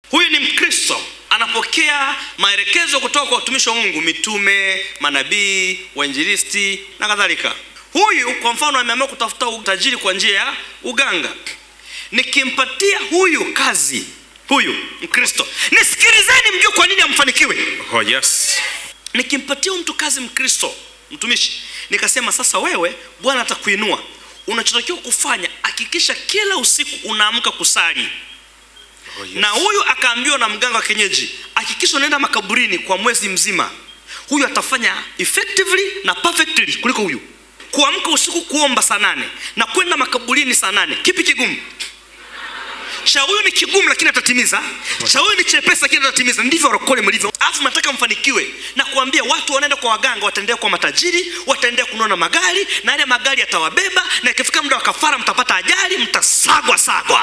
huyu ni mkristo anapokea maelekezo kutoka kwa watumishi wa mungu mitume manabii wainjilisti na kadhalika huyu kwa mfano ameamua kutafuta utajiri kwa njia ya uganga nikimpatia huyu kazi huyu mkristo nisikilizeni mjue kwa nini amfanikiwe Oh, yes. nikimpatia huyu mtu kazi mkristo mtumishi nikasema sasa wewe bwana atakuinua unachotakiwa kufanya hakikisha kila usiku unaamka kusali Oh, yes. na huyu akaambiwa na mganga wa kienyeji hakikisha unaenda makaburini kwa mwezi mzima huyu atafanya effectively na perfectly kuliko huyu kuamka usiku kuomba saa nane na kwenda makaburini saa nane kipi kigumu cha huyu ni kigumu lakini atatimiza cha huyu ni chepesi lakini atatimiza ndivyo warokole mlivyo alafu nataka mfanikiwe na kuambia watu wanaenda kwa waganga wataendea kwa matajiri wataendea kununua magari na yale magari yatawabeba na ikifika muda wa kafara mtapata ajali mtasagwa sagwa